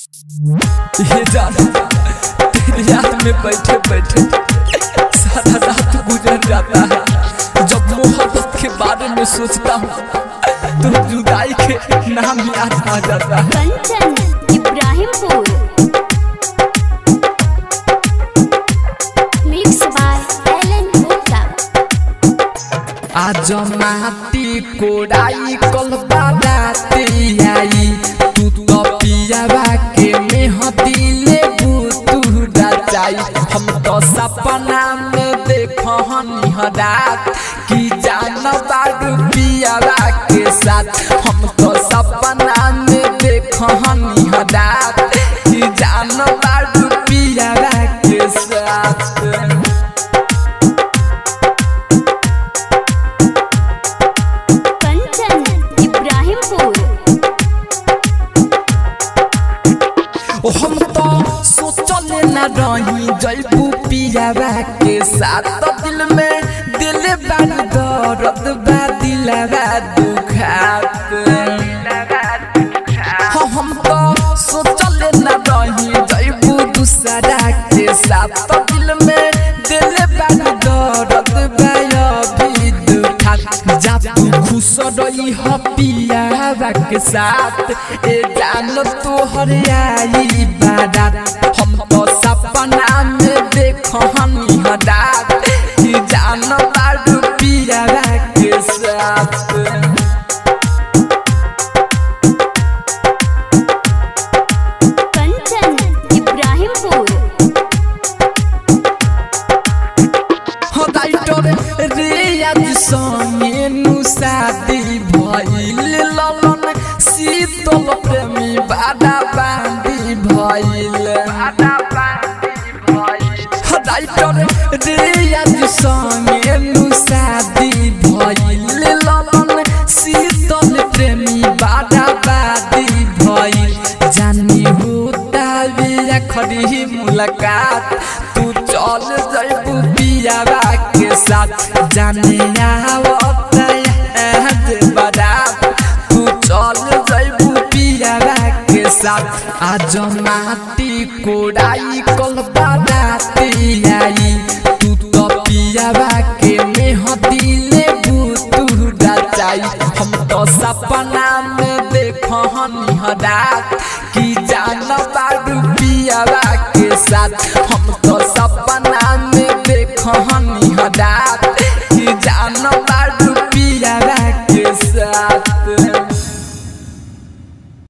ये जान तेरी याद में बैठे बैठे सारा रात गुजर जाता है जब मोहब्बत के बारे में सोचता हूँ तो जुदाई के नाम याद आ जाता है कंचन इब्राहिमपुर मिक्स बाय एलन गुप्ता आज माटी कोड़ाई कल बाराती आई तू तो पियावा के मेहदी ले तू रचाई हम तो सपना में देखनी रात कि जान बारू पियावा के साथ हम तो सपना में देखनी रात कि जान बारू पियावा के साथ कंचन इब्राहिमपुर ओ हम तो सोचले न रही जैबू पियावा के साथ तो दिल में दिल बार दर्द बा दिलवा दुखात हाँ, हम तो सोचले न रही जैबू दूसरा के साथ तो दिल में दिल बार दर्द बा अभी दुखात जा तू खुश रही हो पियावा के साथ ए जान तोहर आई बारात हम तो सपना में देखनी हदात कि जान बारू पियावा के साथ कंचन इब्राहिमपुर हो डाइटर रे आज संगे नु शादी भइल ललन शीतल प्रेमी बादा बांदी भइल हो डाइटर रे आज संगे नु शादी भइल ललन शीतल प्रेमी बादा बादी भइल जानी होता बिया खड़ी मुलाकात तू चल जैबू पियावा के साथ जाने आवत याद बारात तू चल जैबू पियावा के साथ आज माटी कोड़ाई कल बाराती आई तू तो पियावा के मेहदी ले तू रचाई हम तो सपना में देखनी रात कि जान बारू पियावा के साथ हम तो सपना में देखनी